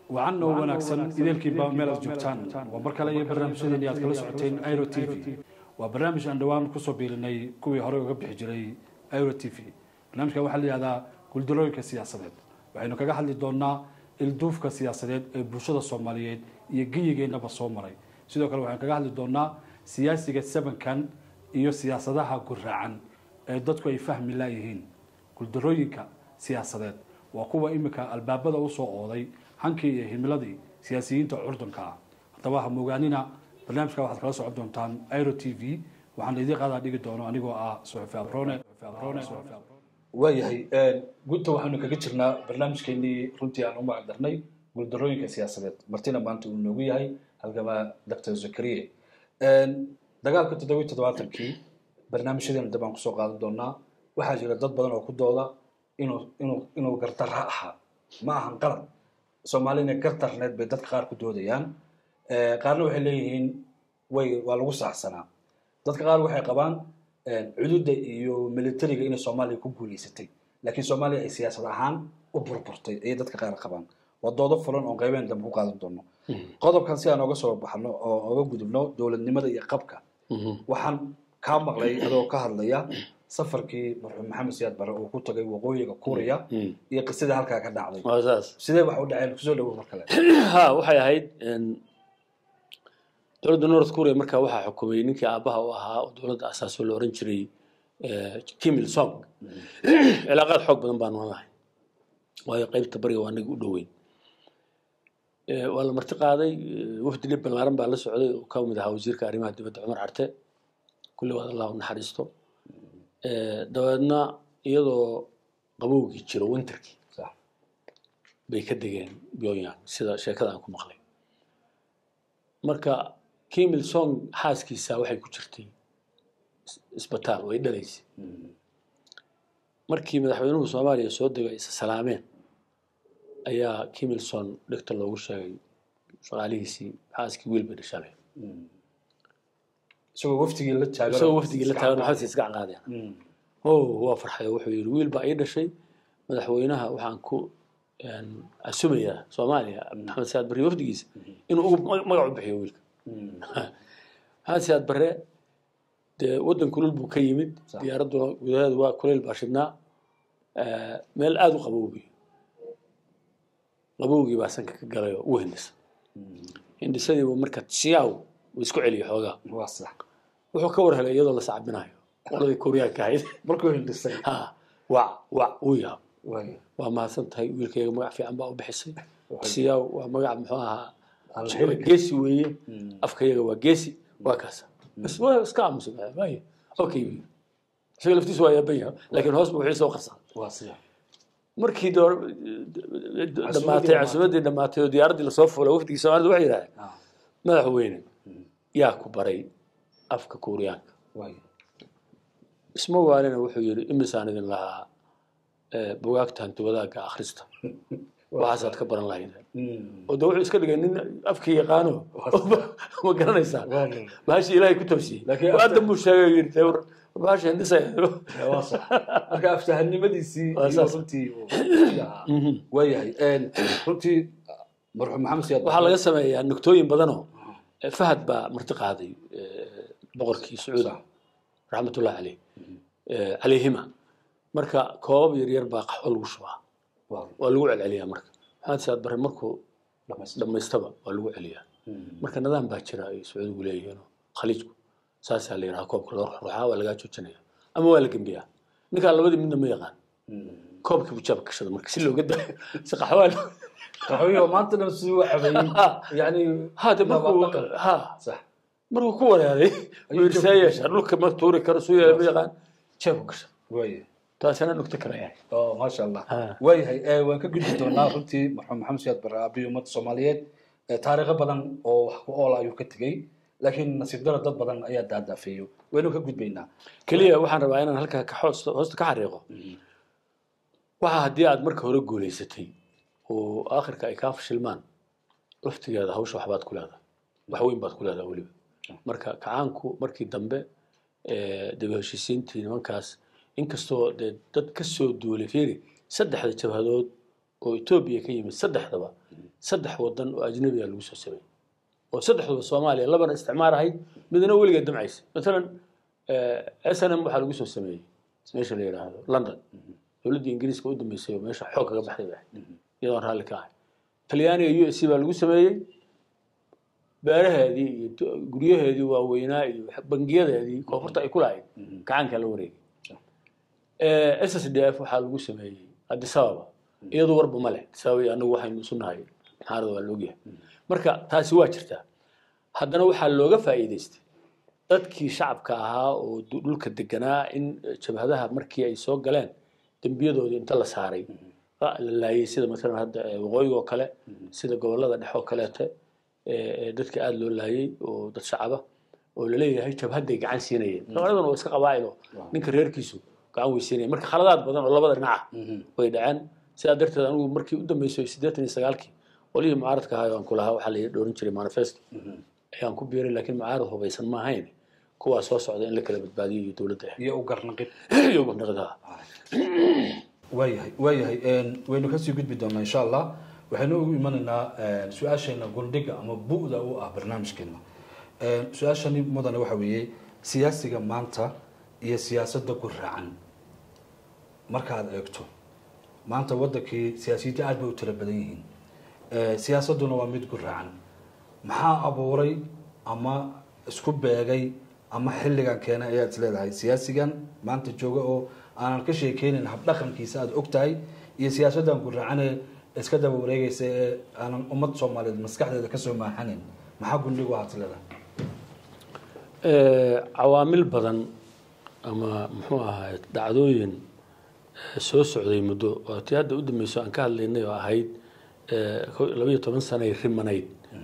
wacan oo wanaagsan ideelkiiba meel aad joogtaan waa mar kale iyo barnaamijyadeeni aad kala socoteen iro t v waa barnaamij aan dhowaan kusoo biilinay kuwii horey uga bixi jiray iro t v barnaamijka waxaa la yihahdaa guuldarooyinka siyaasadeed waxaynu kaga hadli doonaa ilduufka siyaasadeed ee bulshada soomaaliyeed iyo geyigeennaba soo maray sidoo kale waxaynu kaga hadli doonaa siyaasiga sabankan iyo siyaasadaha guraacan ee dadku ay fahmi laayihiin guuldarooyinka siyaasadeed waa kuwa imika albaabada usoo ooday hankii iyo himiladii siyaasiyiinta curdunka ah haddaba ha mogaanina barnaamijka waxaad kala socon doontaan iro t v waxaan idii qaadaa dhigi doono anigoo ah suxufi abrone waayahay gunta waxaanu kaga jirnaa barnaamijkeenii runtii aan u magac darnay guuldarooyinka siyaasadeed martina maanta uu noogu yahay halgamaa doctor zakariye dagaalka toddobiyi toddobaatankii barnaamijyadeena dib aan kusoo qaadan doonaa waxaa jira dad badan oo ku dooda inuu inuu inuu gardarra ahaa ma ahan qalad soomaalina gardarneed bay dadka qaar ku doodayaan qaarna waxay leeyihiin way waa lagu saacsanaa dadka qaar waxay qabaan cududa iyo militariga inay soomaaliya ku guuleysatay laakiin soomaaliya ay siyaasad ahaan u burburtay ayay dadka qaar qabaan waa doodo fulan oon qaybeen dambe ku qaadan doono qodobkan si aan oga soo baxno oo oga gudubno dowladnimada iyo qabka waxaan kaa maqlay adoo ka hadlaya safarkii marxuum maxamed siyaad bare uu ku tagay waqooyiga kuuriya iyo qisadii halkaa ka dhacday waa saas sidee wax u dhaceen kusoo dhawow mar kale ha waxay ahayd dowladda north korea markaa waxaa xukumay ninkii aabbaha u ahaa oo dowladda asaasoo la oran jiray kim il song cilaaqaad xoog badan baanu lahay waayo qaybta bariga waa anaga u dhoweyn waa la marti qaaday wafdi dhib ballaaran baa la socday oo ka mid ahaa wasiirka arrimaha dibadda cumar carte kulli waad allah u naxariisto dabeedna iyadoo qabowgii jiro winterkii sax bay ka degeen pyongyang sida sheekada aan ku maqlay marka kim il song xaaskiisa waxay ku jirtay isbitaal way dhalaysay markii madaxweynuhu soomaaliya soo degay isa salaameen ayaa kim il song dhegta loogu sheegay shaqaalihiisii xaaskii wiil bay dhashalay isagoo waftigii la taagan isagoo wafdigii la taagan xaaskii iska qaadeen oh waa farxay oo wuxuu yidhi wiil baa ii dhashay madaxweynaha waxaan ku asumayaa soomaaliya maxamed siyaad barre wafdigiisa inuu ugu magac u bixiyo wiilka maxamed siyaad barre dee waddan kulul buu ka yimid diyaaradduna gudaheedu waa kuleyl baa shidnaa meel aada u qabowbi qabowgii baa sanka ka galay oo u hindisa hindisadiibu marka siyaaw uu isku celiyay xoogaa waa sax wuxuu ka war helay iyadoo la sacbinayo qoladii kuuriyaanka ahayd markuu hindhisay ha wac wac uu yaab waaya waa mahadsan tahay wiilkayga magac fiican baa u bixisay siyaaw waa magac muxuu ahaa Aan la heli geesi weeye afkayaga waa geesi waa kaasa bas waa iska aamusa waaye okay isaga laftiisu waa yaaban yahay laakiin hoos buu wixii soo qarsan waa sida markii door dhamaatay casuumaddii dhamaatay oo diyaaraddii lasoo fulay wafdigii soomaalida waxay yidhahdeen ah madaxweyne yaa ku baray afka kuuriyaanka waaya isma waalina wuxuu yidhi imisaan idin lahaa eh, bugaagta hanti wadaagga akhrista waxaasaad ka baran lahaydeen oo de wuxuu iska dhigay nin afkii yaqaano ma garanaysaa Waaya. bahashii ilaahay ku toosiyey Laakiin hadda after- buu sheegay oo yidhi "Tewr, bahasha hindisaya waa sax marka aftahanimadiisii Waa iyo saas. runtii uu ahaa. waayahay runtii marxuum maxamed siyaad waxaa laga sameeyaa nuktooyin badanoo eh, fahad baa marti qaaday eh, boqorkii sacuudi Sax. raxmatullahi caleyh eh, calayhima marka koobab yaryar baa qaxwo lagu shubaa waa waa lagu celceliyaa marka maxamed siyaad barre markuu dhamaystir dhammaystaba waa lagu celiyaa marka nidaam baa jira ay sacuudigu leeyihiin khaliijku saasaa la yidhaha koobka loo ruxruxaa waa lagaa joojinaya ama waa la gembiyaa ninkaan labadii midna ma yaqaan koobkii buu jaabka gashada marka si looga daayo si qaxwaa loo qaxooyo maanta dhan siduu u cabayey yani ha de markuu Waa dhaqan. ha sax markuu ku wareeray Ayuu wuu saa yeeshaa dhulka ma tuuri karo suu yeela ma yaqaan jeebku gasha waaya taasina dhugta kale yahay oo maasha allah Ha. waayahay eh, waan ka gudbi doonaa runtii marxuum maxamed siyaad bare aabihi ummadda soomaaliyeed eh, taariikho badan oo wax ku oola ayuu ka tegey laakiin nasiib daro dad badan ayaa daadaafeeyo waynu ka gudbaynaa keliya waxaan rabaa inaan halkaa ka hoosta hoosta ka xariiqo waxa haddii aad marka hore guulaysatay oo aakhirka ay kaa fashilmaan laftigeeda hawsha waxbaad ku leedahay wax weyn baad ku leedahay weliba marka kacaanku markii dambe eh, dib u heshiisiintii nimankaas inkastoo dee dad ka soo duulay fiiri saddexda jabhadood oo etoobiya ka yimid saddexdaba saddex wadan oo ajnabiga lagu soo sameeyey oo saddexduba soomaaliya labana isticmaar ahayd midna weligeed damcaysa maalan s n m waxaa lagu soo sameeyey meesha la yidhaahdo london dowladdii ingiriiska u dambeysay oo meesha xoog kaga baxday bay ahayd iyadoon raalli ka ahay talyaaniga u s c baa lagu sameeyey beeraheedii iyo t- guryaheedii waaweynaa iyo bangiyadeedii koonfurta ay ku lahayd gacanka la wareegay s s d f waxaa lagu sameeyey addis ababa iyadu warba ma leh addis ababa iyo anagu waxaynu isu nahay maxaarada waa loogyahay marka taasi waa jirtaa haddana waxaa looga faa'iidaystay dadkii shacabka ahaa oo du- dhulka deganaa in jabhadaha markii ay soo galeen dembiyadoodii inta la saaray la laayay sida maalan hadda eh, waqooyiga oo kale sida gobolada dhexe oo kaleete ee ee dadka aada loo laayay oo dad shacaba oo laleeyahay jabhaday gacan siinayeen soomaaliduna waa iska qabaa'ilo ninka reerkiisu gacan weysiinaya marka khaladaad badan oo labada dhinaca way dhaceen sidaa darteed anigu markii u dambeysay siddeetan iyo sagaalkii qolihii mucaaradka ahaa aan ku lahaa waxaa la dhoorin jiray manifesto ayaan ku biiray laakiin mucaarad hubaysan ma ahayn kuwaa soo socda in la kala badbaadiyo iyo dowladda iyo u garnaqid iyo gobnaqadaha waayahay waayahay waynu kasii gudbi doonaa insha allah waxaynu ugu imanaynaa su-aasheena guldhiga ama bu'da u ah barnaamijkeena su-aashani mudane waxa weeye siyaasiga maanta iyo siyaasadda ku raacan markaad eegto maanta wadankii siyaasiyiinta aad bay u tiro badan yihiin siyaasadduna waa mid ku raacan maxaa abuuray ama isku beegay ama xilligan keenay ayaad is leedahay siyaasigan maanta jooga oo aanan ka sheekeynin habdhaqankiisa aada og tahay iyo siyaasaddan ku raacane iska daba wareegaysa ee aanan ummad soomaaliyeed maskaxdeeda kasoo maaxanin maxaa gundhigu aad is leedahay cawaamil badan ama muxuu ahaay dhacdooyin eh, soo socday muddo oo tii hadda u dambeyso aan ka hadlaynay oo ahayd eh, kow iyo labaiyo toban sanay rimanayd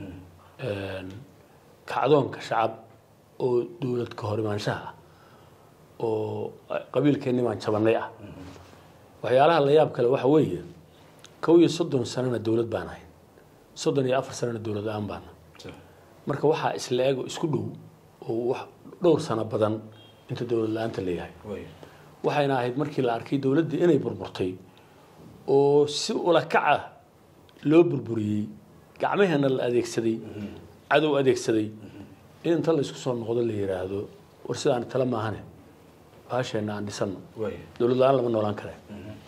kacdoonka shacab oo dowlad ka hor imaanshaha ah oo qabiilkeenni baan jabannay ah waxyaalaha la yaab kale waxa weeye kow iyo soddon sanana dowlad baan ahay soddon iyo afar sanana dowlad la-aan baana marka waxaa isla eg oo isku dhow oo wax dhowr sano badan inta dowlad la-aanta leeyahay waxayna ahayd markii la arkay dowladdii inay burburtay oo si ula kaca loo burburiyey gacmaheena la adeegsaday cadow adeegsaday in inta la isku soo noqdo la yidhaahdo war sidaan tala maahane baasheenna aan dhisano dowlad la-aan lama noolaan kare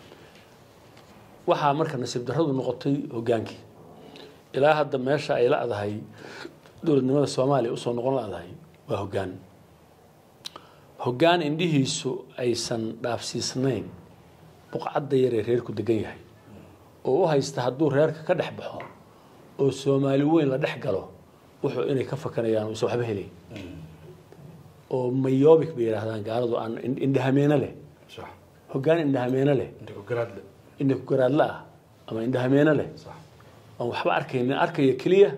waxaa marka nasiib darradu noqotay hogaankii ilaa hadda meesha ay la-dahay dowladnimada soomaaliya usoo noqon la-dahay waa hoggaan hoggaan indhihiisu aysan dhaafsiisnayn buqcadda yaree reerku degan yahay oo u haysta hadduu reerka ka dhex baxo oo soomaali weyn la dhex galo wuxuu inay ka fakanayaan uusan waxba helayn oo mayobic bay yidhaahdaan gaaladu aan indhahameeno leh hoggaan indhahameeno leh indha ku garaadla ah ama indhahameeno leh aan waxba arkaynin arkaya keliya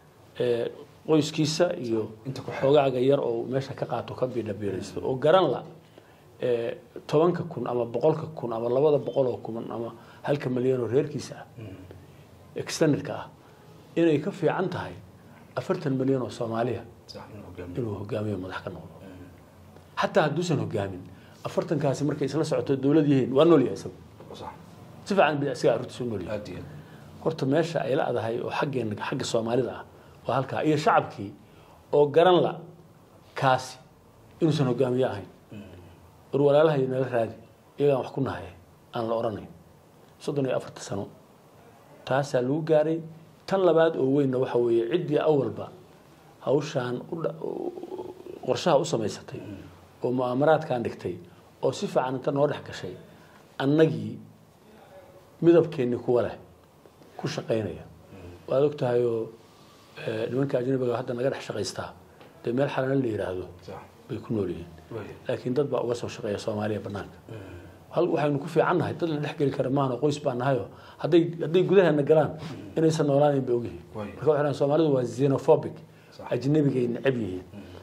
qoyskiisa iyo xoogaaga yar oo meesha ka qaato ka biidhabiiraysto oo garan la tobanka kun ama boqolka kun ama labada boqol oo kun ama halka malyan oo reerkiisa ah extendedka ah inay ka fiican tahay afartan malyan oo soomaaliya inuu hogaamiyo madax ka noqdo xataa hadduusan hogaamin afartankaasi markay isla socoto dowlad yihiin waa nool yahay isagu si fiican bi isaga arrintiisu u nool yahay horta meesha ay la-dahay oo xaggeena xagga soomaalida ah waa halkaa iyo shacabkii oo garan la kaasi inuusan hogaamiye ahayn war walaalaha iyo nala raadi iyagaan wax ku nahaye aan la odhanayn soddon iyo afarta sano taasaa lagu gaaray tan labaad oo weynna waxa weeye ciddii awalba hawshaan qorshaha u samaysatay oo mu'aamaraadkan dhigtay oo si fiican inta noo dhex gashay annagii midabkeennii kuwa leh ku shaqaynaya waad og tahayoo nimanka ajnabiga hadda naga dhex shaqaystaa dee meel xalana la yidhaahdo bay ku nool yihiin laakiin dad baa uga soo shaqeeya soomaaliya banaanka hal waxaynu ku fiican nahay dad la dhex geli kara maahano qoys baa nahayo hadday hadday gudaheena galaan inaysan noolaanayn bay ogyihiin marka waxay dhahan soomaalidu waa xenophobic ajnabigay necab yihiin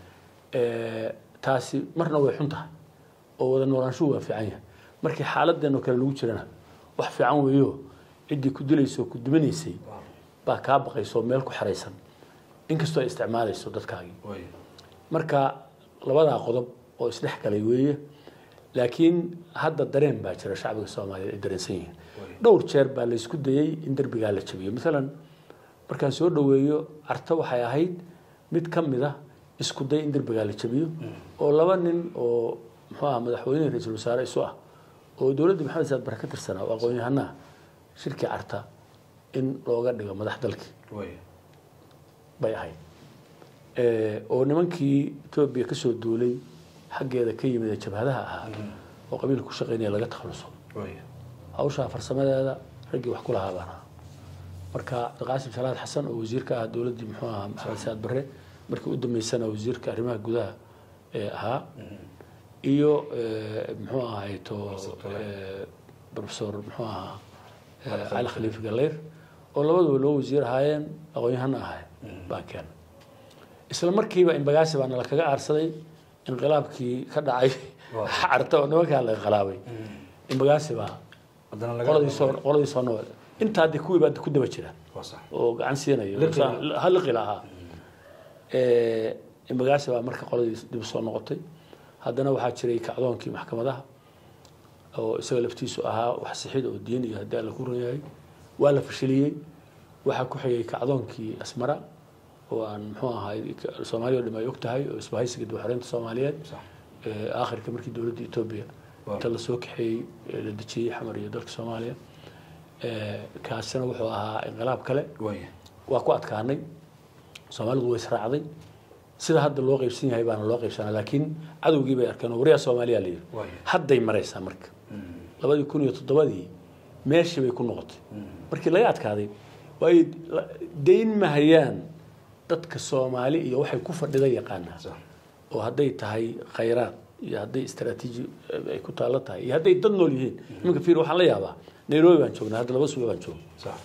taasi marna way xun tahay oo wada noolaanshuhu waa fiican yahay markii xaaladeenoo kale lagu jirana wax fiican weeyo ciddii ku dilaysa oo ku duminaysay baa kaa baqaysa oo meel ku xeraysan inkastoo ay isticmaalayso dadkaagii marka labadaa qodob oo isdhex galay weeye laakiin hadda dareen baa jira shacbiga soomaaliyeed ay dareensan yihiin dhowr jeer baa la isku dayey in derbigaa la jabiyo maalan markaan soo dhoweeyo carto waxay ahayd mid ka mid ah isku day in derbigaa la jabiyo oo laba nin oo muxuu aha madaxweyne ra-iisul wasaare isu ah oo dowladda maxamed saad bare ka tirsanaa oo aqoon-yahanaha shirkii carta in looga dhigo madax dalkii bay ahayd oo nimankii etoobiya kasoo duulay xaggeeda ka yimid ee jabhadaha ahaa oo qabiilka ku shaqeynaya laga takhaluso hawshaa farsamadeeda raggii wax ku lahaa baan ahaa marka cabdiqaasim salaad xasan oo wasiirka ah dowladdii muxuu ahaa maxamed saad bare markii u dambeysana wasiirka arrimaha gudaha ee ahaa iyo muxuu ahay to professor muxuu ahaa cali khaliifi galeyr oo labaduba loo wasiir ahaayeen aqoon-yahana ahaayeen baan keenay isla markiiba imbagaasi baa nala kaga aarsaday inqilaabkii ka dhacay carta oo nimankaa la inqilaabay imbagaasi baa qoladii soo qoladii soo nool intaa de kuwii baa ku daba jira oo gacan siinayo haliqila ahaa imbagaasi baa marka qoladii dib soo noqotay haddana waxaa jiray kacdoonkii maxkamadaha oo isaga laftiisu ahaa wax sixid oo diin iyo haddii alla ku ran yahay waa la fashiliyey waxaa ku xigay kacdoonkii asmara oo aan muxuu ahay soomaaliya o dham ay og tahay oo isbahaysiga dibxoreynta soomaaliyeed aakhirka markii dowladda etoobiya inta lasoo kaxeeyey la dejiyey xamar iyo dalka soomaaliya kaasina wuxuu ahaa inqilaab kale waa ku adkaanay soomaalidu way israacday sida hadda loo qaybsan yahay baana loo qaybsanaa laakiin cadowgii bay arkeen oo wariyaa soomaaliya la yidhi hadday maraysaa marka labadii kun iyo toddobadii meeshii bay ku noqotay markii laga adkaaday way dayn mahayaan dadka soomaali iyo waxay ku fadhida yaqaanaa oo hadday tahay khayraad iyo hadday istaraatiiji ay ku taallo tahay iyo hadday dad nool yihiin iminka fiir waxaan la yaabaa nairobi baan joognaa hadda laba suuga baan joogna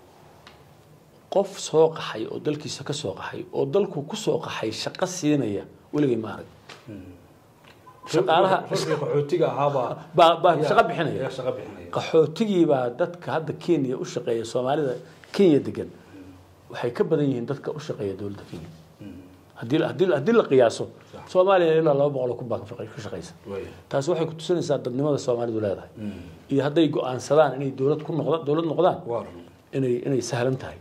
qof soo qaxay oo dalkiisa ka soo qaxay oo dalku ku soo qaxay shaqo siinaya weligay ma arag shaqaalaha qaxootiga ahaabaa baa baa shaqo bixinaya qaxootigii baa dadka hadda kenya u shaqeeya soomaalida kenya degan waxay ka badan yihiin dadka u shaqeeya dowladda kenya haddii haddii haddii la qiyaaso soomaaliya ilaa laba boqol oo kun baa ka shaqeysa taasi waxay ku tusinaysaa dadnimada soomaalidu leedahay iyo hadday go-aansadaan inay dowlad ku noqdaan dowlad noqdaan inay inay sahlan tahay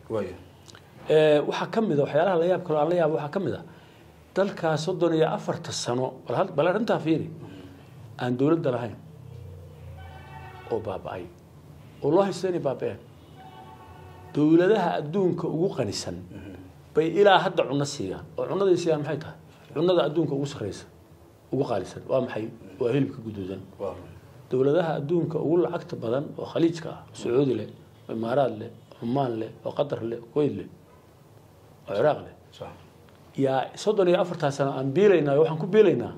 waxaa ka mid a waxyaalaha la yaab kaloo aan la yaabo waxaa ka mid a dalkaa soddon iyo afarta sano bal arrintaa fiiri aan dowladda lahayn oo baaba-ay oo loo haysto inay baaba-een dowladaha adduunka ugu qanisan bay ilaa hadda cunno siiyaan oo cunnaday siiyaan maxay tahay cunnada adduunka ugu sarreysa ugu qaalisan waa maxay waa hilibka guduudan dowladaha adduunka ugu lacagta badan oo khaliijka ah sacuudi leh oo imaaraad leh cumaan leh oo qatar leh kuwait leh oo ciraaq leh yaa soddon iyo afartaa sano aan biilaynaa waxaan ku biilaynaa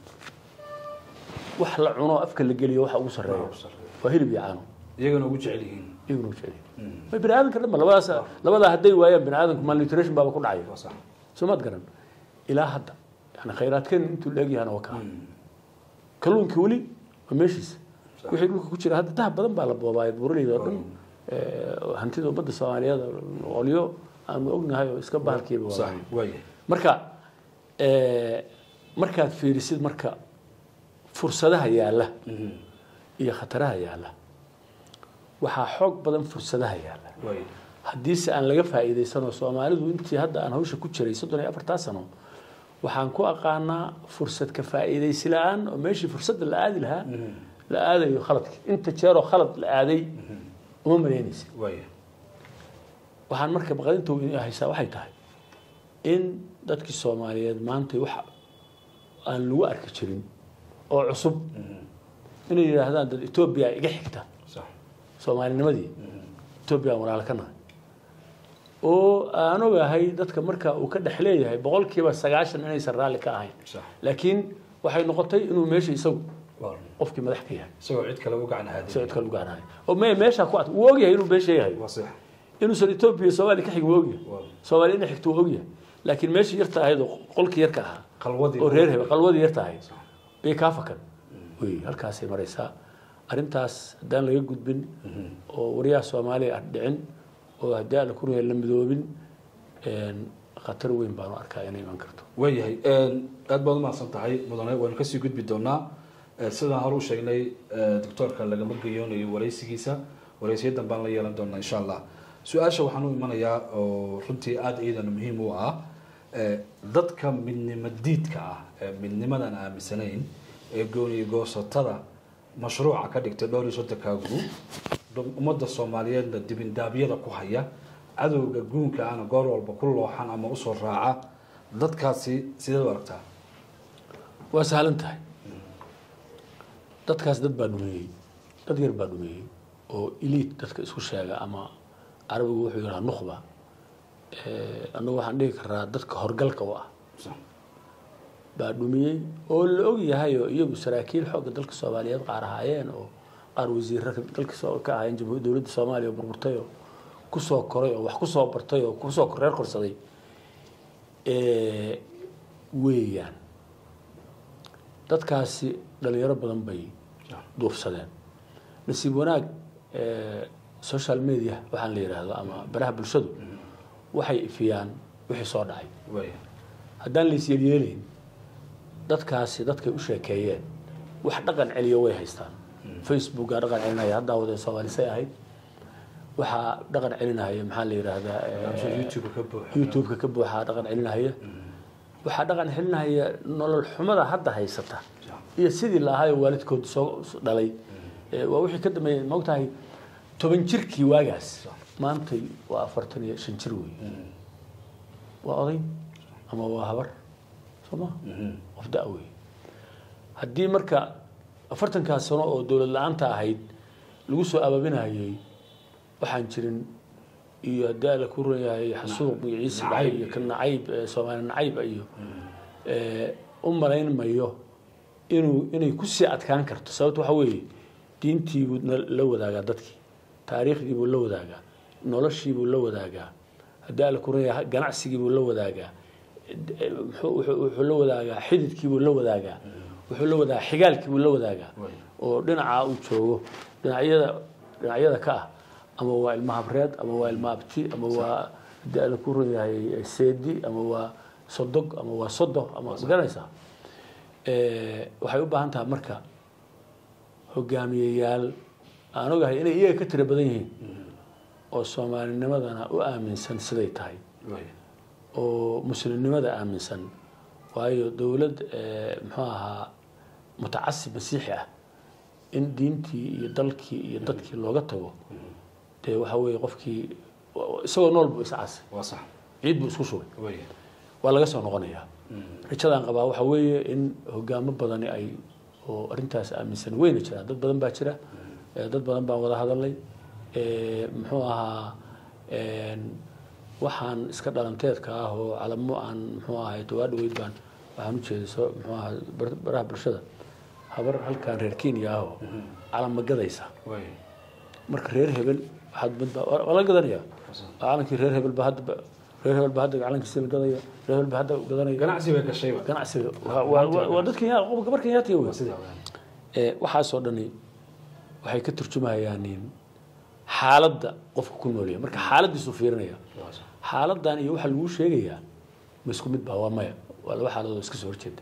wax la cuno afka la geliyo waxa ugu sarreeya waa hilib iyo caano iyagana ugu jecel yihiin iyaguna ugu jecel yihiin way bini aadanka dhanba labadaas labadaa hadday waayaan bini aadanku malnutrition baaba ku dhacay soo maad garan ilaa hadda yani khayraadkeen intuu leegyahana waa kaa kalluunkii weli waa meeshiisa wixii dhulka ku jira hadda dahab badan baa la boobaayo buuraleyda oo dhan hantida ummadda soomaaliyeed qolyo aanu ognahay oo iska bahalkiiba waa marka markaad fiirisid marka fursadaha yaalla iyo khataraha yaalla waxaa xoog badan fursadaha yaalla haddiise aan laga faa'iidaysanoo soomaalidu intii hadda aan hawsha ku jiray soddon iyo afartaa sano waxaan ku aqaanaa fursad ka faa'iidaysi la-aan oo meeshii fursadda la aadi lahaa la aadayo khaladki inta jeeroo khalad la aaday uma malaynaysa waxaan marka baqdinta haysaa waxay tahay in dadkii soomaaliyeed maanta wax aan lagu arki jirin oo cusub inay yidhaahdaan dad etoobiya iga xigta soomaalinimadii etoobiya aan walaalo ka nahay oo aan ogahay dadka marka uu ka dhex leeyahay boqolkiiba sagaashan inaysan raalli ka ahayn laakiin waxay noqotay inuu meesha isagu qofkii madax ka yahay isagoo cid kale u gacan haadin isagoo cid kale u gacanaya oo me meesha ku ad wuu ogyahay inuu beesha yahay inuusan etoobiya soomaaliya ka xigin wuu ogyahay soomaaliya inay xigto wuu ogyahay laakiin meeshii yarta ahayd oo qolkii yarka ahaa oo reer hebe qalwadii yarta ahayd bay kaa fakan wey halkaasay maraysaa arrintaas haddaan laga gudbin oo waryaha soomaaliya aan dhicin oo haddii aan la ku la midoobin khatar weyn baanu arkaa inay iman karto waayahay aad baad umahadsan tahay mudane waynu kasii gudbi doonaa sidaan hore u sheegnay doctoorka lagama geyoonayo waraysigiisa wareysiyadan baan la yeelan doonaa insha allah su-aasha waxaan u imanayaa oo runtii aada iyadana muhiim u ah eh, dadka midnimo diidka ah ee midnimadan aaminsanayn ee gooniyo goosatada mashruuca ka dhigtay dhowr iyo soddonkaa group dum- ummadda soomaaliyeedna dibindaabyada ku haya cadowga guunka ana goor walba ku looxan ama usoo raaca dadkaasi sideed u aragtaa waa sahlan tahay dadkaas dad baa dhumeeyey dad yar baa dhumeeyey oo eliit dadka isku sheega ama carabigu wuxuu yidhaha nukhba Eh, annagu waxaan dhihi karaa dadka horgalka u ah baa dhumiyey oo la og yahay oo iyagu saraakiil xoogga dalka soomaaliyeed qaar ahaayeen oo qaar wasiirra dalka soo- ka ahaayeen jamhuur dowladda soomaaliya oo burburtay oo kusoo koray oo wax kusoo bartay oo kusoo reer korsaday Eh, weeyaan dadkaasi dhalinyaro badan bay duufsadeen nasiib wanaag eh, social media waxaan la yidhaahdo ama baraha bulshadu waxay ifiyaan wixii soo dhacay waaya haddaan la isyeelyeelayn dadkaasi dadkay u sheekeeyeen wax dhaqan celiyo way haystaan facebookaa dhaqan celinaya haddaa wadeen soomalisay ahayd waxaa dhaqan celinaya maxaa la yidhaahdaa eh, youtube ka buuxa youtube-ka ka buuxaa dhaqan celinahaya waxaa dhaqan celinahaya nolol xumada hadda haysata iyo sidii la ahaayoo waalidkood soo soo dhalay Eh, waa wixii ka dambeeyey maogtahay toban jirkii waagaas maantay waa afartan iyo shan jir wey waa oday ama waa habar soo ma qof da' wey haddii marka afartankaas sano oo dowlad la-aanta ahayd lagu soo abaabinayay waxaan jirin iyo haddii alla ku runyahay xasuuq iyo ciise dhacay iyo ka nacayb eh, soomaali nacayb iyo eh, u malayn mayo inuu inay kusii adkaan karto sababto waxa weeye diintiibuu na- la wadaagaa dadkii taariikhdiibuu la wadaagaa noloshiibuu la wadaagaa haddii alla ku runyahay ganacsigiibuu la wadaagaa eh, muxuu- wuxuu wuxuu la wadaagaa xididkiibuu la wadaagaa wuxuu la wadaagaa xigaalkiibuu la wadaagaa oo dhinacaa uu joogo dhinacyada dhinacyada ka ah ama waa ilma habreed ama waa ilma abti ama waa haddii alla ku run yahay seedi ama waa sodog ama waa sodo ama magaranaysaa Eh, waxay u baahan tahay marka hogaamiyeyaal aan ogahay inay iyaga ka tiro badan yihiin oo soomaalinimadana u aaminsan siday tahay waaya oo muslimnimada aaminsan waayo dowlad eh, muxuu ahaa mutacasib masiixi ah in diintii iyo dalkii iyo dadkii looga tago dee waxa weeye qofkii isagoo nool buu iscasay waa sax ciid buu isku shubay waaya waa laga soo noqonayaa rajadaan qabaa waxa weeye in hogaamo badani ay oo arrintaas aaminsan weyna jiraan dad badan baa jira eh, dad badan baan wada hadalay Eh, muxuu ahaa en, waxaan iska dhalanteedka ah oo calamo aan muxuu ahay dawaa dhaweyd baan waxaan ujeeday soo muxuu ahaa bar- baraha bulshada habar halkan reer kenya ah oo calamo gadaysa waaya marka reer hebel waxaad mid baa waa la gadanaya calankii reer hebel baa hadda reer hebel baa hadda calankiisi la gadaya reer hebel baa hadda gadanaya ganacsi bay gashayba ganacsiga waa- waa waa- waa dadkan yaa qofka gabar kenyaatiga wey waa sidaa weeyaan. ee waxaasoo dhani waxay ka turjumayaan in xaaladda qofka ku noolyahay marka xaaladiisu fiirinaya Waa sax. xaaladan iyo waxa lagu sheegayaa ma isku mid baa waa maya waa laba xaaladood iska soo horjeeda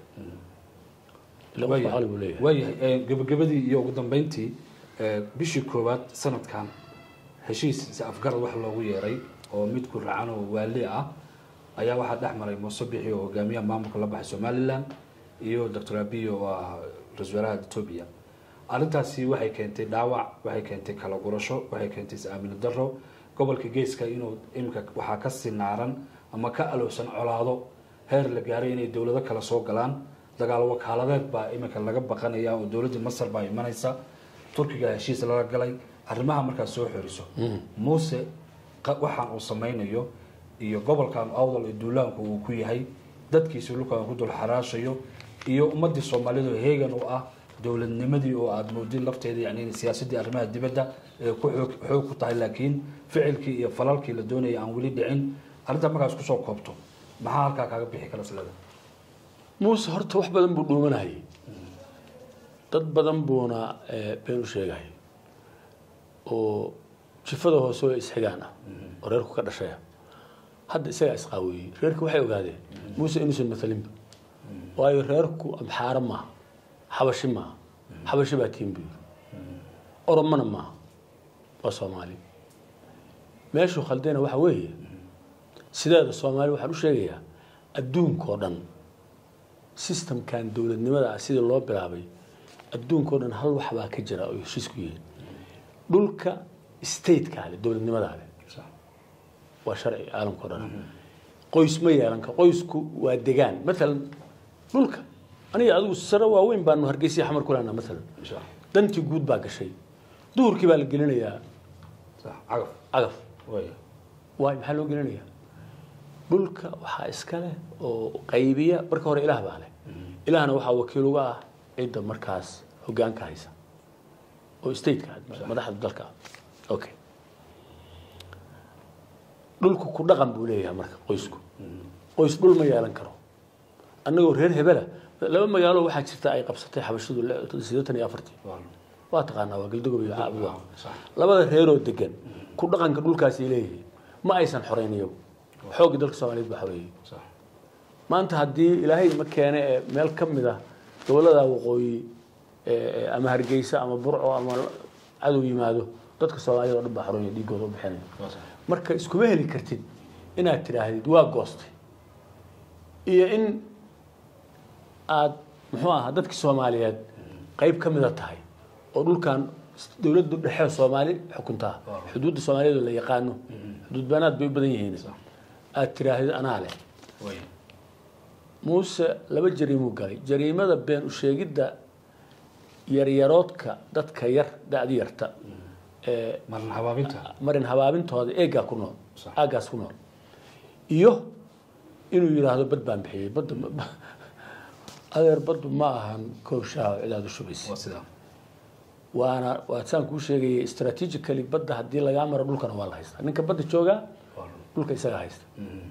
ila qofka caqli buu leeyahay waayahay eh, gabagabadii iyo ugu dambeyntii eh, bishii koowaad sanadkan heshiis si afgarad wax loogu yeeray oo mid ku racan oo waali ah ayaa waxaa dhex maray muuse bixi oo hogaamiyaha maamulka la baxay somalilan iyo doctor abiy oo ah ra-iisul wasaaraha etoobiya arrintaasi waxay keentay dhaawac waxay keentay kala gurasho waxay keentay is-aamino daro gobolka geeska inuu iminka waxaa ka sinaaran ama ka alowsan colaado heer la gaaray inay dowlado kale soo galaan dagaal wakaaladeed baa iminka laga baqanaya oo dowladda masar baa imanaysa turkiga heshiis lala galay arrimaha markaad soo xoriso muuse qa- waxaan uu samaynayo iyo gobolkan awdal ee duulaanku uu ku yahay dadkiisi dhulkan ku dul xaraashayo iyo ummadii soomaalida oo heegan u ah dowladnimadii oo aada moodin lafteeda yani in siyaasadii arrimaha dibadda ee ku xoog xoog ku tahay laakiin ficilkii iyo falalkii la doonayay aan weli dhicin arrintaa markaas kusoo koobto maxaa halkaa kaaga bixi kara silada muuse horta wax badan buu dhuumanayay dad badan buuna eh, been u sheegay oo jifada hoose oo isxigaan ah oo reerku ka dhashaya hadda isagaa isqaawiyey reerku waxay ogaadeen muuse inuusan maalinba waayo reerku amxaaro maaha xabashi maaha xabashi baa tiin buu yiri oromana maaha waa soomaali meeshuu khaldayna waxa weeye sideeda soomaali waxaan u sheegayaa adduunkao dhan systemkan dowladnimada ah sidii loo bilaabay adduunkao dhan hal wax baa ka jira oo heshiis ku yihiin dhulka stateka leh dowladnimadaa leh waa sharci caalamka o dhan qoys ma yeelan karo qoysku waa degaan maalan dhulka aniga adigu sare waaweyn baanu hargeysa xamar ku lehnaa maalan dantii guud baa gashay duhurkii baa la gelinayaa cagaf cagaf way waay maxaa loo gelinayaa dhulka waxaa iska leh oo qaybiya marka hore ilaah baa leh ilaahna waxaa wakiil uga ah cidda markaas hogaanka haysa oo stateka madaxda dalka ah okay dhulku ku dhaqan buu leeyahay marka qoysku qoys dhul ma yeelan karo annagoo reer hebela laba magaalo waxaa jirta ay qabsatay xabashidu siddeetan iyo afartii waa taqaanaa waa galdogob iyo caabuwa labada reeroo degan ku dhaqanka dhulkaasay leeyihiin ma aysan xoreyn iyagu xoogii dalka soomaaliyeed baa xoreeyey maanta haddii ilaahay ma keene ee meel ka mid ah gobollada waqooyi ee ama hargeysa ama burco ama cadow yimaado dadka soomaaliyed oo dhan baa xoreeya dhiigooda u bixinaya marka iskuma heli kartid inaad tidhaahdid waa goostay iyo in aad muxuu ahaa dadkii soomaaliyeed qayb ka mida tahay oo dhulkan dowladda dhexe soomaali xukuntaa xuduudda soomaaliyeed oo la yaqaano xuduud baanaad bay u badan yihiin aad tidhaahdid anaa leh muuse laba jariimuu galay jariimada been usheegidda yaryaroodka dadka yar da-di yarta ee marin habaabinta marin habaabintooda eegaa ku nool Sax. aagaas ku nool iyo inuu yidhaahdo bad baan bixiyey badda ma- adeer baddu ma ahan koob shaaho cidaad u shubaysa waa sidaa waana waa saan kuu sheegayay strategically badda haddii lagaa maro dhulkana waa la haystaa ninka badda joogaa dhulka isaga haysta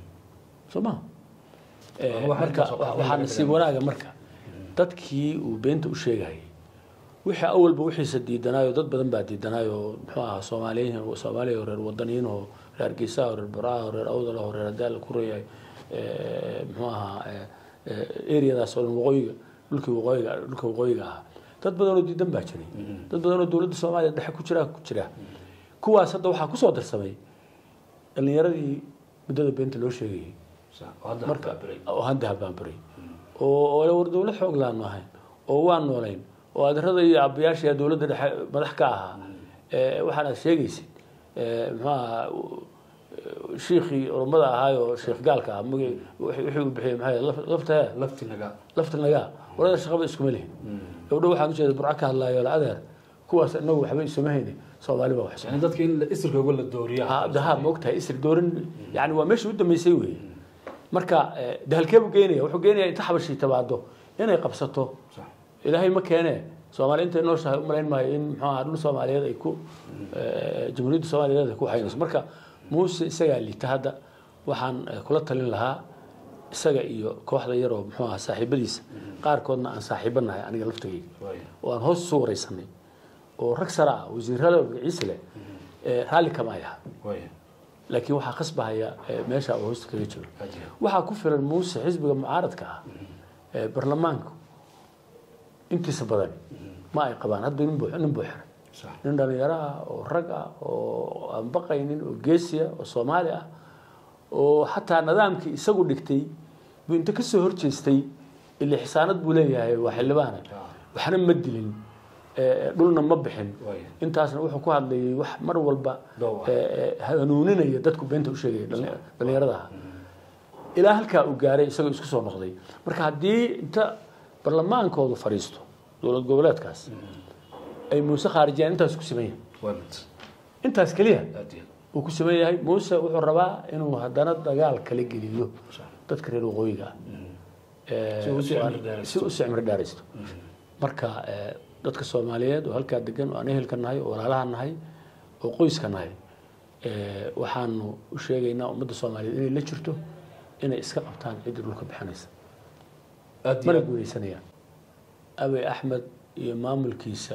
soo ma Ama waxaa marka intaas oo kale waxaa laga nasiib dareemay. wanaaga marka dadkii uu beenta u sheegayay wixii awalba wixiisa diidanaayo dad badan baa diidanaayo muxuu ahaa soomaaliyiin soomaaliya oo reer wadaniyiin oo reer hargeysa oo reer baraha oo reer awdal oo reer adaal ku reeyay muxuu ahaa areadaas oo dhan waqooyiga dhulkii waqooyiga dhulka waqooyiga ahaa dad badan oo diidan baa jiray dad badan oo dowladda soomaaliya dhexe ku jira ku jira kuwaas hadda waxaa kusoo darsamay dhalinyaradii muddada beenta loo sheegayay marka oo hadda habbaanbaray oo oo war dowlad xoog laanu ahayn oo waan noolayn oo adeerada iyo aabbayaasha dowladda dhexe madax ka ahaa ee waxaanaad sheegaysid ee muxuu ahaa shiikhii oromada ahaayo sheekh gaalka ah magi wixii uu bixiyey maxay laf- lafta lafti naga lafta nagaa warada shaqaba iskuma lihin gabdho waxaan ujeeda burco ka hadlaayo la adeer kuwaas inagu waxba isuma hayni soomaali baa wax yani dadka in isirkooga la dooriya daha ma ogtahay isir doorin yani waa meeshii u dambeysay wey marka eh, de halkee buu geynaya wuxuu geenaya inta xabashii tabaado inay qabsato ilaahay ma keene soomaali intay nooshahay u malayn maayo in muxuu ahaa dhul soomaaliyeed ay ku eh, jamhuuriyadda soomaaliyeed ay ku haynayso marka muuse isagaa liita hadda waxaan eh, kula talin lahaa isaga iyo kooxda yaroo muxuu ahaa saaxiibadiisa qaarkoodna aan saaxiibo nahay aniga laftagayga oo aan hoos isu wareysanay oo rag sare ah wasiirada magaciisa leh eh, raalli kama ay aha laakiin waxaa khasbahaya eh, meesha uu hoosta kaga jiro waxaa ku filan muuse xisbiga mucaaradka ah ee baarlamaanku intiisa badan ma ay qabaan hadda nin buu nin buu xiray nin dhalinyaro ah oo rag ah oo aan baqaynin oo geesiya oo soomaali ah oo xataa nidaamkii isagu dhigtay buu inta kasoo horjeestay ile xisaanad buu leeyahay waa xildhibaana waxna ma dilin eh, dhulna ma bixin intaasna wuxuu ku hadlayay wax mar walba Doow ah. eh, eh, hanuuninaya dadku beenta u sheegaya dhali- dhalinyarada ah ilaa halkaa uu gaaray isagoo isku soo noqday marka haddii inta barlamaankoodu fadhiisto dowlad goboleedkaas ay muuse khaarijiyaan intaas ku siman yahay intaas keliya uu ku siman yahay muuse wuxuu rabaa inuu haddana dagaal kala geliyo dadka reer waqooyiga ah Eh, Si uu u sii cimri dheeraysto. si uu u sii cimri dheeraysto marka eh, dadka soomaaliyeed oo halkaa degan oo aan ehelka nahay oo walaalaha nahay oo qoyska nahay eh, waxaanu u sheegaynaa ummadda soomaaliyeed inay la jirto inay iska qabtaan ciddii dhulka bixinaysa mana guuleysanayaan abey axmed iyo maamulkiisa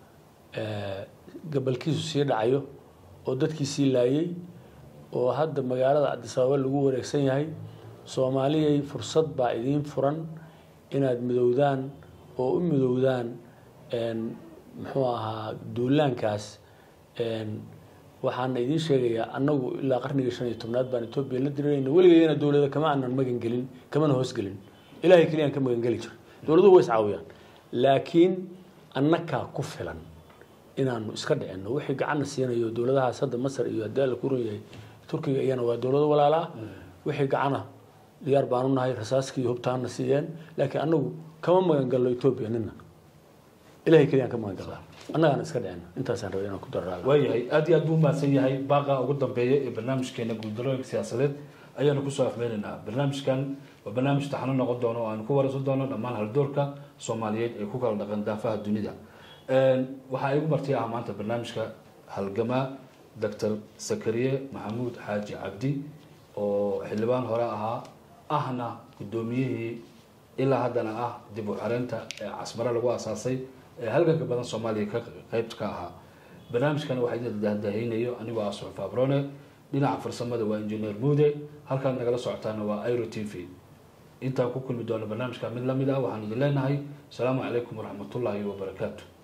eh, gabalkiisu sii dhacayo oo dadkii sii laayay oo hadda magaalada cabdisababa lagu wareegsan yahay soomaaliyay fursad baa idiin furan inaad midowdaan oo u midowdaan en, muxuu ahaa duulaankaas en, waxaana idiin sheegayaa annagu ilaa qarnigii shan iyo tobnaad baan etoobiya la dirirayna weligayana dowlada kama aanan magan gelin kamana hoosgelin ilaahay keliyaan ka magan geli jiro dowladuhu way iscaawiyaan laakiin annakaa ku filan inaanu iska dhicinno wixii gacanna siinayo dowladahaas hadda masar iyo haddii alla ku run yahay turkiga iyana waa dowlado walaala ah wixii gacana diyaar baanu nahay rasaaskii iyo hubtaana siiyeen laakiin annagu kama magan galno etoobiya nina ilahay keliyaan ka magan galnaa annagaana iska dhicinno intaasaan rabay inaan ku darraala waayahay aad iyo aad buu mahadsan yahay baaqa ugu dambeeya ee barnaamijkeena guuldarooyinka siyaasadeed ayaanu kusoo afmeynaynaa barnaamijkan waa barnaamij taxano noqon doono oo aanu ku waraysan doono dhammaan haldoorka soomaaliyeed ee ku kala dhaqan daafaha dunida waxaa igu marti ah maanta barnaamijka halgamaa doctor sakariye maxamuud xaaji cabdi oo xildhibaan hore ahaa ahna guddoomiyihii ilaa haddana ah dib u xareynta ee casmare lagu asaasay ee halganka badan soomaaliya ka qeybt ka ahaa barnaamijkana waxaa idin dahdahaynayo anigoo ah suxuf abrone dhinaca farsamada waa injineer muude halkaad nagala socotaana waa iro t v intaan ku kulmi doono barnaamijka mid lamid ah waxaan idin leenahay asalaamu calaykum waraxmatullaahi wabarakaatu